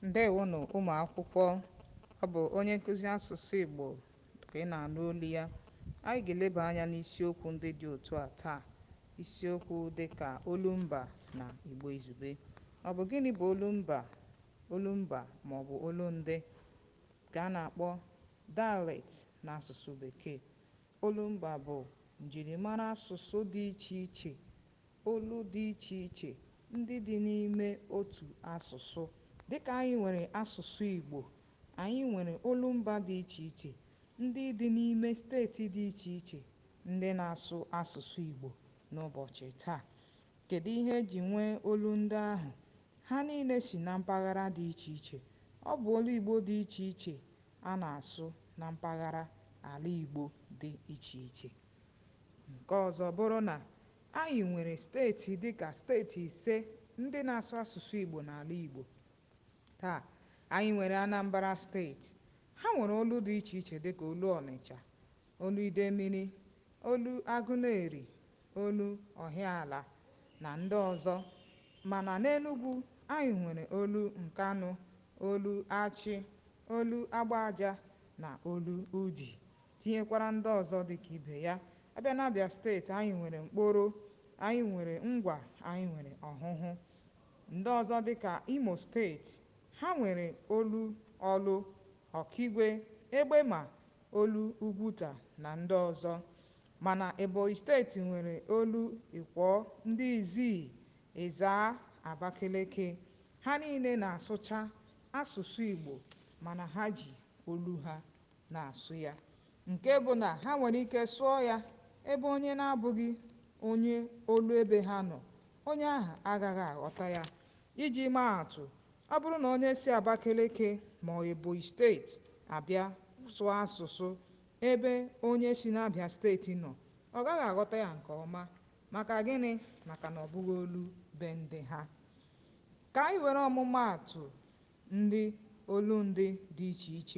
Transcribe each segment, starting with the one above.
ǹdewonù ụmụ̀ akwụkwọ ọ bụ̀ onye nkụzi asụ̀sụ ìgbò kà ị nà-ànụ olu ya anyị gà-èlebà anyā n'isiokwū ndị dị òtu à taà isiokwū dịkà olumba nà ìgbo ìzùgbe ọ bụ̀ gịnị bụ̀ olumba olumba màọ̀bụ̀ olundị ǹkè a nà-àkpọ dialect n'asụ̀sụ bèkeè olumba bụ̀ ǹjìrìmara asụ̀sụ dị ichè ichè olu dị ichè ichè ndị dị n'ime otù asụ̀sụ dịkà anyị nwèrè asụ̀sụ ìgbò ànyị nwèrè olumba dị ichè ichè ndị dị n'ime steètì dị ichè ichè ndị na-asụ asụ̀sụ ìgbò n'ụbọ̀chị̀ taà kèdụ ihe ejì nwee olu ndị ahụ̀ ha niīnē sì na mpaghara dị ichè ichè ọ bụ̀ olu ìgbo dị ichè ichè a nà-àsụ na mpaghara àla ìgbò dị ichè ichè ǹke ọ̀zọ bụrụ nà anyị nwèrè steètì dịkà steètì ìse ndị na-asụ asụ̀sụ ìgbò n'àla ìgbò taà anyị nwèrè anambra steètì ha nwèrè olu dị ichè ichè dịkà olu ọ̀nị̀chà olu idemili olu agụlerì olu ọ̀hịaàlà nà ndị ọ̀zọ mànà n'enugwū anyị nwèrè olu ǹkanụ olu achị olu agbājā nà olu udì tinyekwara ndị ọ̀zọ dịkà ibè ya abịa n'abịà steètì anyị nwèrè m̀kporo anyị nwèrè ngwà anyị nwèrè ọ̀hụhụ ndị ọ̀zọ dịkà imò steètì ha nwèrè olu ọlụ ọ̀kigwe egbemà olu ugwutà nà ndị ọ̀zọ mànà èbọ̀nyị̀ steètì nwèrè olu ị̀kwọ ndị ìziì ị̀zàa àbakeleke ha niīnē nà-àsụcha asụ̀sụ ìgbò mànà ha jì olu hā na-àsụ yā ǹke bụ nà ha nwèrè ike sụọ yā ebe onye na-abụ̄ghị onye olu ebē ha nọ̀ onye ahụ̀ agāghị àghọta yā ijī maa àtụ̀ ọ bụrụ nà onye si àbakeleke mọ̀ọ̀ èbònyị̀ steètì àbịa sụọ asụ̀sụ ebe onye si n'abịà steètì nọ̀ ọ̀ gaghị̄ àghọta yā ǹkè ọma màkà gịnị̄ màkà nà ọ̀ bụghị̄ olu be ndị ha kà anyị wère ọ̀mụmaàtụ̀ ndị olundị dị ichè ichè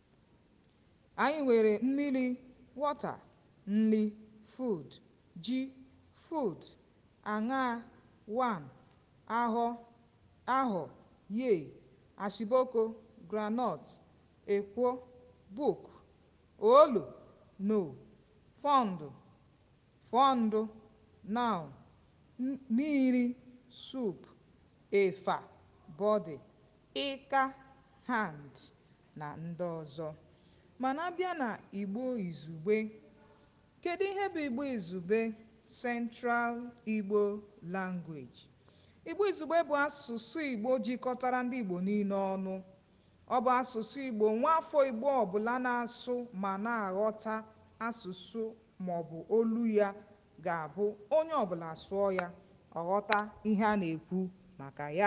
anyị nwèrè mmirī water nli food ji food àṅaā one ahọ ahọ̀ yay àshị̀bokō groundnut èkwo book olò no fọǹdù fọn̄dụ̄ noun miīrī soup ị̀fà body ịka hand nà ndị ọ̀zọ mànà abịa nà ìgbo ìzùgbe kedu ihe bụ ìgbo ìzùgbe central ìgbo language ìgbo ìzùgbe bụ̀ asụ̀sụ ìgbo jikọtara ndị ìgbò niīnē ọnụ ọ bụ̀ asụ̀sụ ìgbò nwaafọ̄ ìgbo ọ̀bụ̀la na-asụ mà na-àghọta asụ̀sụ màọ̀bụ̀ olu yā gà-àbụ onye ọ̀bụ̀là sụọ yā ọ̀ ghọta ihe a nà-èkwu màkà ya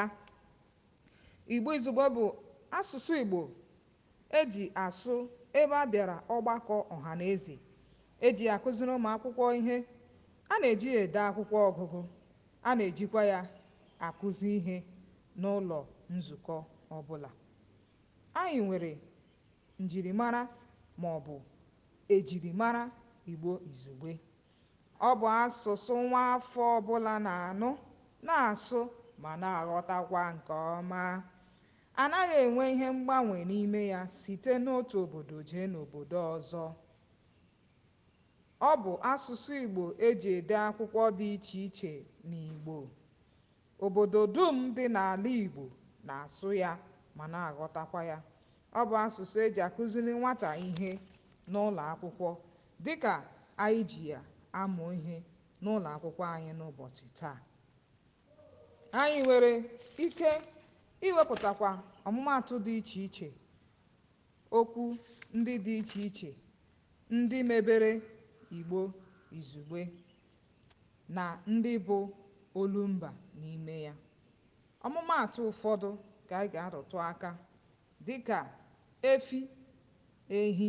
ìgbo ìzùgbe bụ̀ asụ̀sụ ìgbò ejì àsụ ebe a bị̀àrà ọgbakọ̄ ọ̀hànezè ejì yà àkụziri ụmụ̀ akwụkwọ ihe a nà-èji yā ède akwụkwọ ọ̄gụ̄gụ̄ a nà-èjikwa yā àkụzi ihē n'ụlọ̀ nzùkọ ọbụlà anyị nwèrè ǹjìrìmara màọ̀bụ̀ èjìrìmara ìgbo ìzùgbe ọ bụ̀ asụ̀sụ nwaafọ̄ ọbụlā nà-ànụ na-àsụ mà na-àghọtakwa ǹkè ọma ànaghị̄ ènwe ihe mgbanwè n'ime yā site n'otù òbòdò jee n'òbòdo ọ̀zọ ọ bụ̀ asụ̀sụ ìgbò ejì ède akwụkwọ dị ichè ichè n'ìgbò òbòdò dum dị n'àla ìgbò nà-àsụ yā mà na-àghọtakwa yā ọ bụ̀ asụ̀sụ ejì àkụziri nwatà ihe n'ụlọ̀ akwụkwọ dịkà ànyị jì yà amụ̀ ihē n'ụlọ̀ akwụkwọ anyị n'ụbọ̀chị̀ taà anyị nwèrè ike iwēpụ̀tàkwà ọ̀mụmaàtụ dị ichè ichè okwu ndị dị ichè ichè ndị mēbērē ìgbo ìzùgbe nà ndị bụ olumbà n'ime yā ọ̀mụmaàtụ ụ̀fọdụ kà anyị gà-arụ̀tụ aka dịkà efi ehi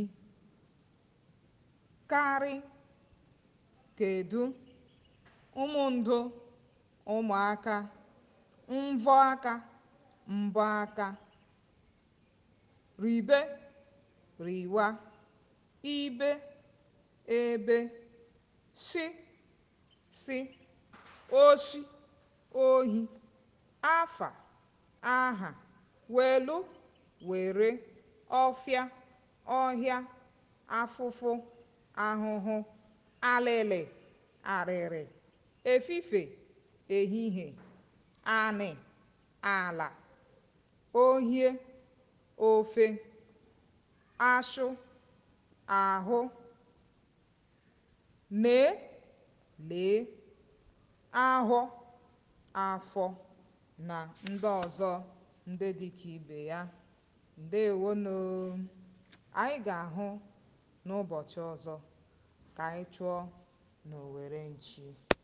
karị kèdu ụmụ̄n̄dụ̄ ụmụ̀aka mvọ akā mbọ aka rìbe rìwa ibe ebe shị sị oshi ohī afà ahà wèlụ wère ọfịa ọhịa afụfụ ahụhụ alịlị àrị̀rị̀ efifè ehihie anị àlà ohie ofe ashụ ahụ nee lee ahọ afọ na ndị ọzọ ndị dịka ibe ya ǹdeèwonù anyị gà-àhụ n'ụbọ̀chị ọzọ kà anyị chụọ n'òwère nchi